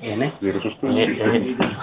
Ini? ዜሮ ሶስት Ini, ini.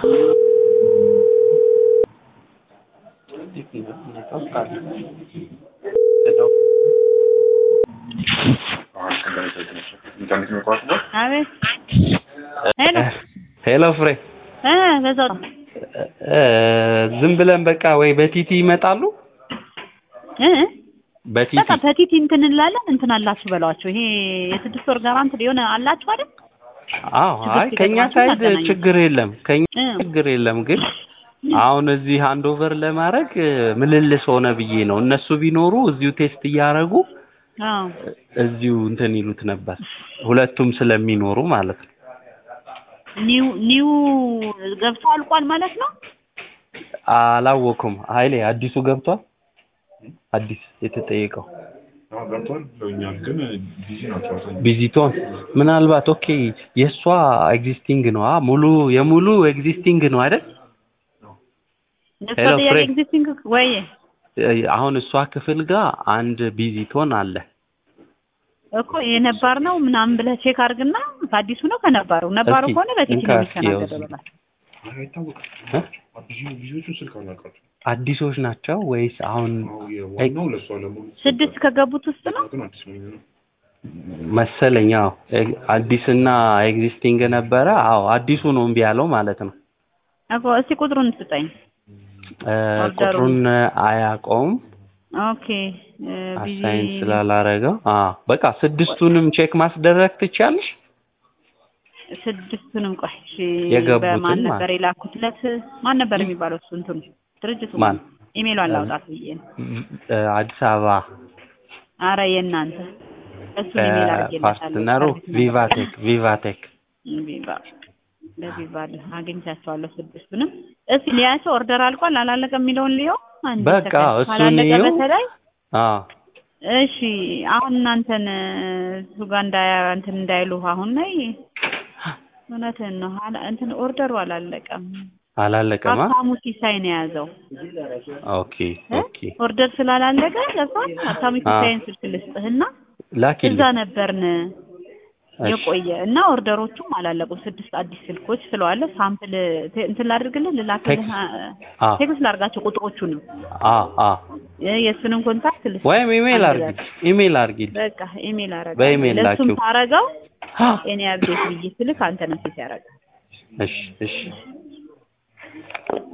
ኢንተርኔት የሚቋርጥበት አቤት ሄሎ ሄሎ ፍሬ እ በዛው ነው እ ዝም ብለን በቃ ወይ በቲቲ ይመጣሉ እ በቲቲ በቃ በቲቲ እንትን እንላለን እንትን አላችሁ በሏቸው። ይሄ የስድስት ወር ጋራንት ሊሆን አላችሁ አይደል? አዎ አይ ችግር ከኛ ሲገጥማችሁ ሳይድ ታገናኙ። ችግር የለም ከኛ እ ችግር የለም ግን አሁን እዚህ ሃንድ ኦቨር ለማድረግ እ፣ ምልልስ ሆነ ብዬ ነው እነሱ ቢኖሩ እዚሁ ቴስት እያደረጉ አዎ እዚሁ እንትን ይሉት ነበር ሁለቱም ስለሚኖሩ ማለት ነው ኒው ኒው ገብቶ አልቋል ማለት ነው። አላወኩም ኃይሌ አዲሱ ገብቷል አዲስ የተጠየቀው ገብቷል ብለውኛል፣ ግን ቢዚ ናቸው አብዛኛው። ቪዚቶን ምናልባት ኦኬ የእሷ ኤግዚስቲንግ ነው አ ሙሉ የሙሉ ኤግዚስቲንግ ነው አይደል የእሷ ሄሎ ጥያቄ ፍሬ። ኤግዚስቲንግ ወይ እ፣ አሁን እሷ ክፍል ጋር አንድ ቢዚቶን አለ እኮ የነባር ነው ምናምን ብለህ ቼክ አድርግና ከአዲሱ ነው ከነባሩ ነባሩ እስኪ ከሆነ በቲቲ ነው እንካ እስኪ ያው የሚስተናገደው እዚህ። በላቸው። አይ አይታወቅም። እ? ቢዚ ቢዚዎቹን ስልክ አላውቃቸውም። አዲሶች ናቸው ወይስ አሁን አዎ የዋናው ለእሷ ለመሆኑ ስድስት ከገቡት ውስጥ ነው ግን አዲስ ነው የሚሆነው። መሰለኝ አዎ ኤግ- አዲስና ኤግዚስቲንግ ነበረ አዎ አዲሱ ነው እምቢ ያለው ማለት ነው እኮ እስቲ ቁጥሩን ስጠኝ። እ፣ ኦርደሩን። ቁጥሩን አያውቀውም ኦኬ እ፣ ቢዚ አሳይን ስላላረገው አዎ በቃ ስድስቱንም ቼክ ማስደረግ ትቻለሽ ስድስቱንም ቆይ እሺ፣ የገቡትን በማን ማለት ነበር የላኩትለት? ማን ነበር የሚባለው እሱ እንትኑ ድርጅቱ ማን? ኢሜሏን ላውጣት ብዬ ነው። እ፣ አዲስ አበባ አረ የእናንተ እሱን ኢሜል አድርጌለታለሁ። ፓርትነሩ ቪቫቴክ ቪቫቴክ ቪቫ በቪቫ አግኝቻቸዋለሁ ስድስቱንም። እስኪ ሊያቸው ኦርደር አልቋል አላለቀ የሚለውን ሊየው አንድ በቃ ሰከንድ። እሱን ካላለቀ ይየው። በተለይ አዎ እሺ አሁን እናንተን እሱ ጋር እንዳያ እንትን እንዳይሉ አሁን ነይ እውነትህን ነው አላ- እንትን ኦርደሩ አላለቀም። አላለቀማ ሀብታሙ ሲሳይ ነው የያዘው ኦኬ እ? ኦኬ ኦርደር ስላላለቀ ገብቷል። ሀብታሙ ሲሳይን ስልክ ልስጥህና ላኪልኝ እዛ ነበርን እሺ። የቆየ እና ኦርደሮቹም አላለቁም። ስድስት አዲስ ስልኮች ስለዋለ ሳምፕል ቴ- እንትን ላድርግልህ ልላክልህ ቴክስት። አ- አዎ ቴክስት ላድርጋቸው ቁጥሮቹንም አዎ አዎ የ- የእሱንም ኮንታክት ልስጥ ወይም ኢሜል አንድ አርጊ ኢሜል አርጊልኝ በቃ ኢሜል አረጋ በኢሜል ለእሱም ላኪው። ታረገው አ፣ እኔ አብዴት ብዬ ስልክ አንተ ነው ፊት ያረጋ እሺ እሺ